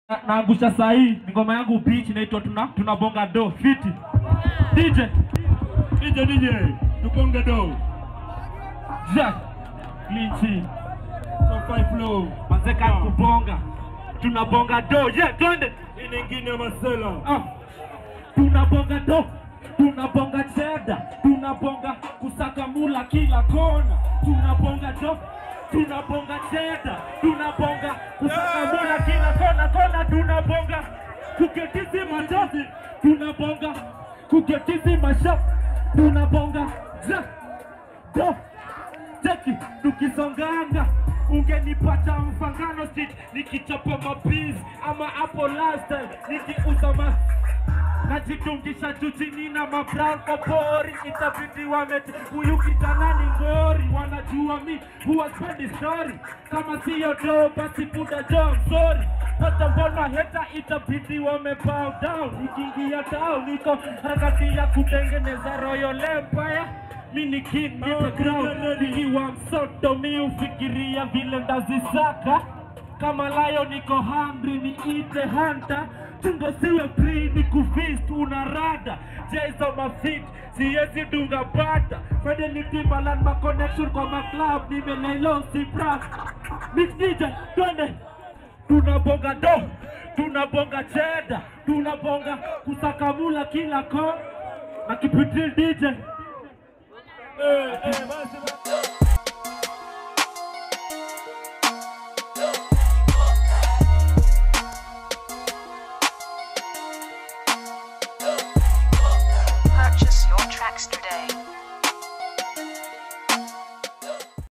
Na- naangusha saa hii ni ngoma yangu beach inaitwa tuna tunabonga do fiti DJ DJ DJ, tuponge do. Jack Linchi So five flow. manzeka kubonga tunabonga do yeah twende Hii nyingine ya Marcela. Ah, tunabonga do tunabonga cheda tunabonga kusaka mula kila kona tunabonga do tunabonga cheda tunabonga kusaka mula kila kona kona tunabonga kuketizi machozi tunabonga kuketizi masha tunabonga ja do Cheki tukisonganga ungenipata mfangano street nikichapa mabizi ama hapo last time nikiuza ma najitungisha juu chini na mabrown kwa pori itabidi wameti huyu kijana ni ngori wanajua mi huwa spendi story kama siyo do basi buda jo I'm sorry hata mbona heta itabidi wame bow down nikiingia town niko harakati ya kutengeneza royal empire mi ni king nipe ground nikiwa msoto mi ufikiria vile ndazisaka kama layo niko hungry niite hunter tungo siwe free ni kufist una rada jaizo mafit siwezi dunga bata fede ni timbaland ma connection kwa maclub nimelailo si bra mix DJ twende tunabonga do tunabonga cheda tunabonga kusakamula kila ko na kipitil DJ Eh, eh, basi basi.